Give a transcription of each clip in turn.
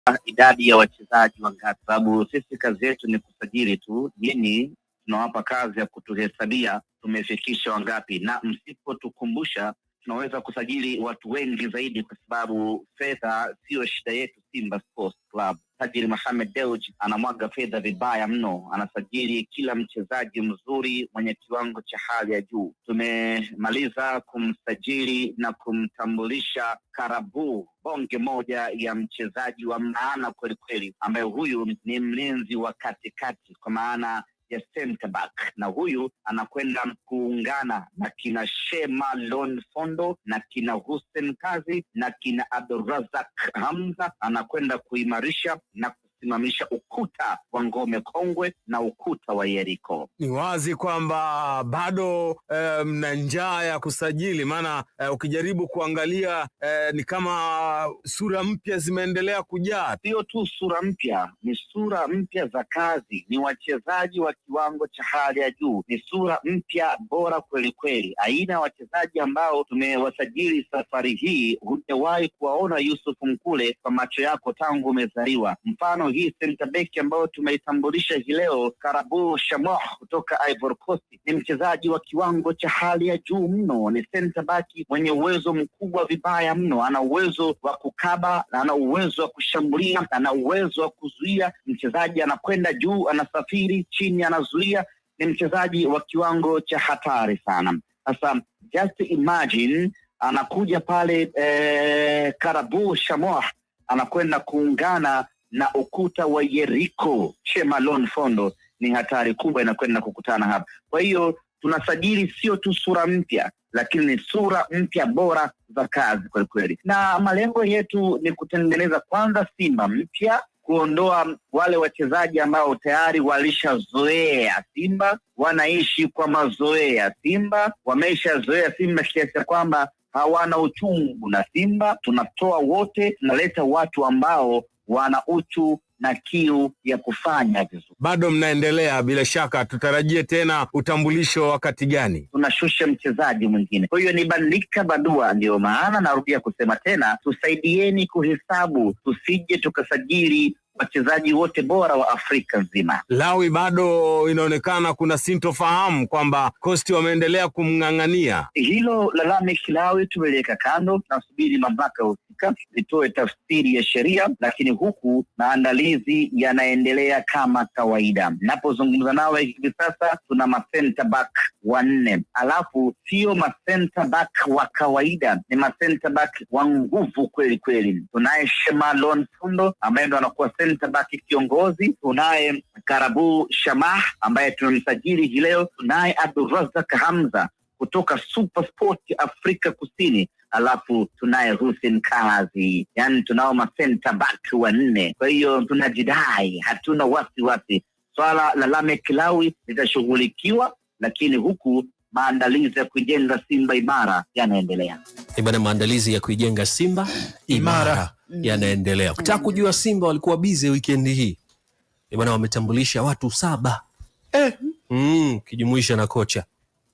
idadi ya wachezaji wangapi, sababu sisi kazi yetu ni kusajili tu. Nyinyi tunawapa kazi ya kutuhesabia tumefikisha wangapi, na msipotukumbusha tunaweza kusajili watu wengi zaidi, kwa sababu fedha siyo shida yetu. Simba Sports Club, tajiri Mohamed Dewji anamwaga fedha vibaya mno, anasajili kila mchezaji mzuri mwenye kiwango cha hali ya juu. Tumemaliza kumsajili na kumtambulisha Karabu, bonge moja ya mchezaji wa maana kweli kweli, ambaye huyu ni mlinzi wa katikati kwa maana ya center back na huyu anakwenda kuungana na kina Shema Lon Fondo na kina Hussein Kazi na kina Abdurazak Hamza, anakwenda kuimarisha na kusimamisha ukuta wa ngome kongwe na ukuta wa Yeriko. Ni wazi kwamba bado eh, mna njaa ya kusajili, maana eh, ukijaribu kuangalia eh, ni kama sura mpya zimeendelea kujaa. Sio tu sura mpya, ni sura mpya za kazi, ni wachezaji wa kiwango cha hali ya juu, ni sura mpya bora kweli kweli, aina ya wachezaji ambao tumewasajili safari hii hujawahi kuwaona Yusuf Mkule kwa macho yako tangu umezaliwa. Mfano hii center back ambayo tumeitambulisha hii leo, Karabu Shamoh kutoka Ivory Coast, ni mchezaji wa kiwango cha hali ya juu mno, ni center back mwenye uwezo mkubwa vibaya mno, ana uwezo wa kukaba, ana uwezo wa kushambulia, ana uwezo wa kuzuia. Mchezaji anakwenda juu, anasafiri chini, anazuia. Ni mchezaji wa kiwango cha hatari sana. Sasa just imagine anakuja pale eh, Karabu Shamoh anakwenda kuungana na ukuta wa Yeriko. Shemalon Fondo ni hatari kubwa, inakwenda kukutana hapa. Kwa hiyo tunasajili sio tu sura mpya, lakini ni sura mpya bora za kazi kweli kweli, na malengo yetu ni kutengeneza kwanza Simba mpya, kuondoa wale wachezaji ambao tayari walishazoea Simba, wanaishi kwa mazoea ya Simba, wameshazoea Simba kiasi cha kwamba hawana uchungu na Simba. Tunatoa wote, tunaleta watu ambao wana uchu na kiu ya kufanya vizuri. Bado mnaendelea, bila shaka tutarajie tena utambulisho wakati gani? Tunashusha mchezaji mwingine, kwa hiyo ni bandika badua. Ndiyo maana narudia kusema tena, tusaidieni kuhesabu, tusije tukasajili wachezaji wote bora wa Afrika nzima. Lawi, bado inaonekana kuna sintofahamu kwamba Kosti wameendelea kumng'ang'ania. Hilo la Lameck Lawi tumeliweka kando, tunasubiri mamlaka husika zitoe tafsiri ya sheria, lakini huku maandalizi yanaendelea kama kawaida. Napozungumza nawe hivi sasa, tuna masenta back wanne, alafu sio masenta back wa kawaida, ni masenta back wa nguvu kweli kweli. Tunaye Shemalon Fundo ambaye ndo anakuwa center back kiongozi. Tunaye Karabu Shamah ambaye tumemsajili hii leo. Tunaye Abdurazak Hamza kutoka Super Sport Afrika Kusini, alafu tunaye Hussein Kazi, yaani tunao ma center back wanne. Kwa hiyo tunajidai, hatuna wasiwasi. Swala la Lameck Lawi litashughulikiwa, lakini huku maandalizi ya kujenga Simba imara yanaendelea. Bana, maandalizi ya kuijenga Simba imara yanaendelea. Ukitaka kujua Simba walikuwa bize wikendi hii bana, wametambulisha watu saba Eh, mm, kijumuisha na kocha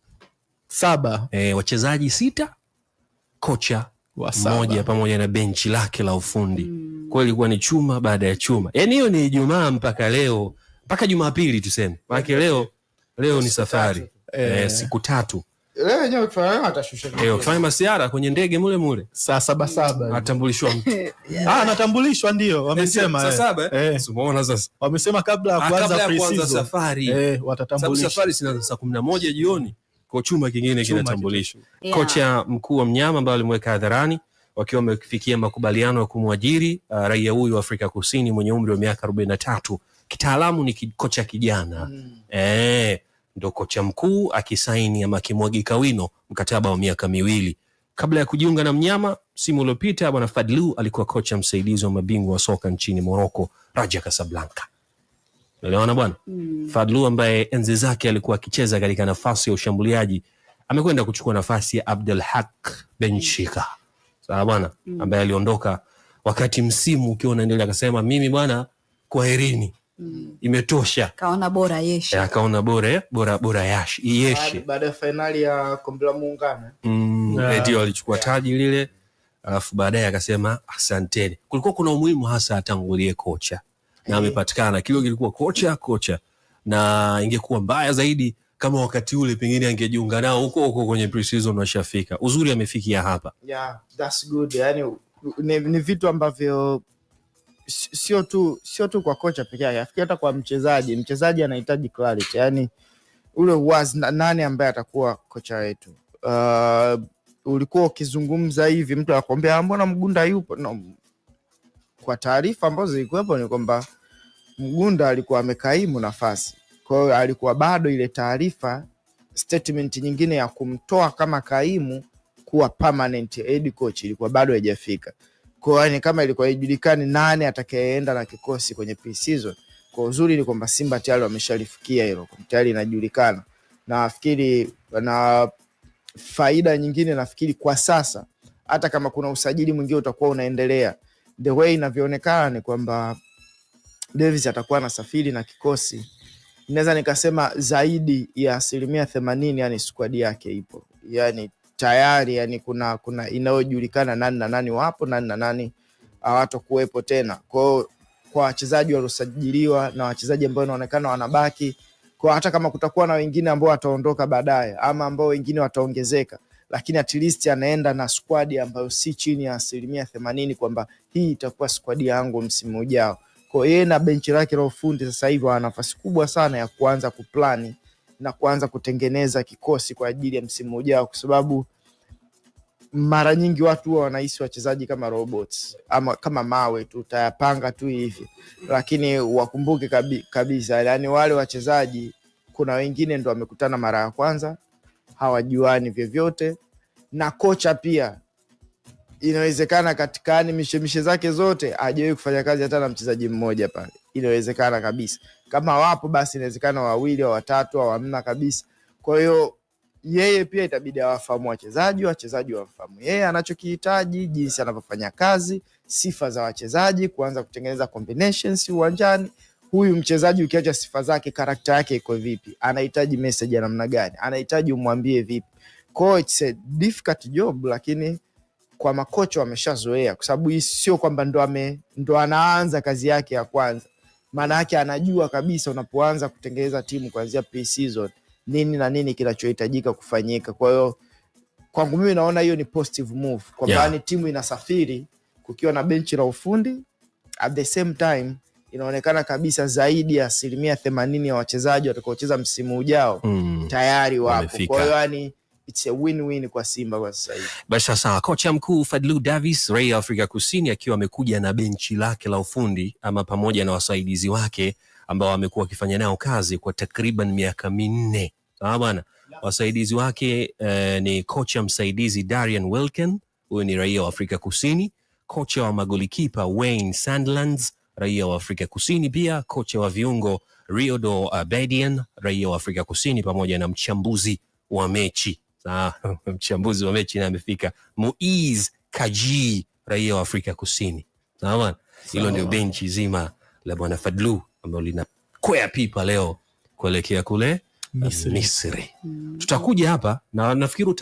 saba e, wachezaji sita, kocha wa saba. mmoja pamoja na benchi lake la ufundi mm. Kwa hiyo ilikuwa ni chuma baada ya chuma, yaani hiyo ni Ijumaa mpaka leo mpaka Jumapili tuseme, maanake leo leo ni safari Eh. eh, siku tatu leo wenyewe kufanya atashusha eh, ukifanya masiara kwenye ndege mule mule saa saba saba atambulishwa mtu ah, anatambulishwa ndio wamesema Saa eh. saba, eh? Eh, Si umeona sasa wamesema kabla ya Ah, kuanza kabla ya kuanza pre-season. safari eh, sababu watatambulisha safari sinaanza saa kumi na moja jioni kwa chuma kingine Chuma kinatambulishwa. Yeah. Kocha mkuu wa mnyama ambaye alimweka hadharani wakiwa wamefikia makubaliano ya kumwajiri uh, raia huyu wa Afrika Kusini mwenye umri wa miaka arobaini na tatu. Kitaalamu ni ki- kocha kijana eh, ndo kocha mkuu akisaini ama akimwagika wino mkataba wa miaka miwili kabla ya kujiunga na mnyama. Msimu uliopita bwana Fadlu alikuwa kocha msaidizi wa mabingwa wa soka nchini Morocco, Raja Casablanca. Unaelewana bwana? Fadlu ambaye enzi zake alikuwa akicheza katika nafasi ya ushambuliaji amekwenda kuchukua nafasi ya Abdul Haq Ben Shika, sawa bwana, ambaye aliondoka wakati msimu ukiwa unaendelea, akasema mimi bwana, kwaherini, imetosha. kaona bora Eh, yesha Akaona bora bora bora yash ieshe baada ya fainali ya kombe la muungano mm, Yeah. ndio alichukua taji lile alafu baadaye akasema asanteni. Kulikuwa kuna umuhimu hasa atangulie kocha na amepatikana, kilo kilikuwa kocha kocha, na ingekuwa mbaya zaidi kama wakati ule pengine angejiunga nao huko huko kwenye pre-season washafika. Uzuri amefikia hapa. yeah, that's good yani ni, ni vitu ambavyo si- sio tu sio tu kwa kocha peke yake afikiri hata kwa mchezaji mchezaji anahitaji clarity yani ule uwazi na- nani ambaye atakuwa kocha wetu uh, ulikuwa ukizungumza hivi mtu anakwambia "Ah, mbona mgunda yupo no, kwa taarifa ambazo zilikuwepo ni kwamba mgunda alikuwa amekaimu nafasi kwa hiyo alikuwa bado ile taarifa statement nyingine ya kumtoa kama kaimu kuwa permanent head coach ilikuwa bado haijafika. Kwa hiyo yani kama ilikuwa haijulikani nani atakayeenda na kikosi kwenye pre-season. Kwa uzuri ni kwamba Simba tayari wameshalifikia hilo, tayari inajulikana. Na nafikiri na faida nyingine nafikiri kwa sasa hata kama kuna usajili mwingine utakuwa unaendelea, the way inavyoonekana ni kwamba Davis atakuwa anasafiri na kikosi naweza nikasema zaidi ya asilimia themanini yani squad yake ipo yani tayari yani kuna kuna inayojulikana nani na nani wapo nani na nani hawatokuwepo tena kwao kwa wachezaji waliosajiliwa na wachezaji ambao inaonekana wanabaki kwa hata kama kutakuwa na wengine ambao wataondoka baadaye ama ambao wengine wataongezeka lakini at least anaenda na squad ambayo si chini ya asilimia themanini kwamba hii itakuwa squad yangu msimu ujao kwa yeye na benchi lake la ufundi sasa hivi wana nafasi kubwa sana ya kuanza kuplani na kuanza kutengeneza kikosi kwa ajili ya msimu ujao, kwa sababu mara nyingi watu huwa wanahisi wachezaji kama robots ama kama mawe tu, utayapanga tu hivi, lakini wakumbuke kabi, kabisa, yani wale wachezaji kuna wengine ndo wamekutana mara ya kwanza, hawajuani vyovyote, na kocha pia inawezekana katika yani mishemishe zake zote hajawahi kufanya kazi hata na mchezaji mmoja pale. Inawezekana kabisa, kama wapo basi inawezekana wawili au watatu au hamna kabisa. Kwa hiyo yeye pia itabidi awafahamu wachezaji, wachezaji wamfahamu yeye anachokihitaji, jinsi anavyofanya kazi, sifa za wachezaji, kuanza kutengeneza combinations uwanjani. Huyu mchezaji ukiacha sifa zake, karakta yake iko vipi? Anahitaji message ya namna gani? Anahitaji umwambie vipi? Kwa hiyo it's a difficult job, lakini kwa makocha wameshazoea, kwa sababu hii sio kwamba ndo, ame, ndo anaanza kazi yake ya kwanza. Maana yake anajua kabisa unapoanza kutengeneza timu kuanzia pre-season nini na nini kinachohitajika kufanyika. Kwa hiyo kwangu mimi naona hiyo ni positive move kwamba Yeah. yani timu inasafiri kukiwa na benchi la ufundi, at the same time inaonekana kabisa zaidi ya asilimia themanini ya wachezaji watakaocheza msimu ujao Mm. tayari wapo. Wamefika. Kwa hiyo yani it's a win-win kwa Simba kwa sasa hivi. Basi sasa, kocha mkuu Fadlu Davis, raia wa Afrika Kusini, akiwa amekuja na benchi lake la ufundi ama pamoja na wasaidizi wake ambao amekuwa akifanya nao kazi kwa takriban miaka minne. Sawa bwana. Wasaidizi wake eh, ni kocha msaidizi Darian Wilken, huyu ni raia wa Afrika Kusini, kocha wa magolikipa Wayne Sandlands, raia wa Afrika Kusini, pia kocha wa viungo Riodo Abedian, raia wa Afrika Kusini, pamoja na mchambuzi wa mechi Sawa, mchambuzi wa mechi naye amefika, Muiz Kaji, raia wa Afrika Kusini. Sawa bwana, hilo ndio benchi zima la bwana Fadlu ambalo linakwea pipa leo kuelekea kule Misri. Misri. Tutakuja hapa na nafikiri uta